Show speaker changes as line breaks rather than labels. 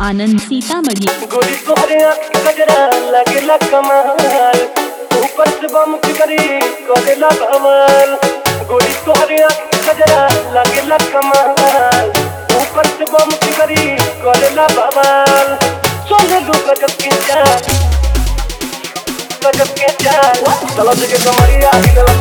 आनंद सीतामढ़ी
गोरी तोहरे आँख के गजरा लगेला कमाल ऊपर से बम फिकरी करेला बवाल गोरी तोहरे आँख के गजरा लगेला कमाल ऊपर से बम फिकरी करेला बवाल सोने लो गजब के चाल गजब के चाल चलो जगे कमरिया हिलला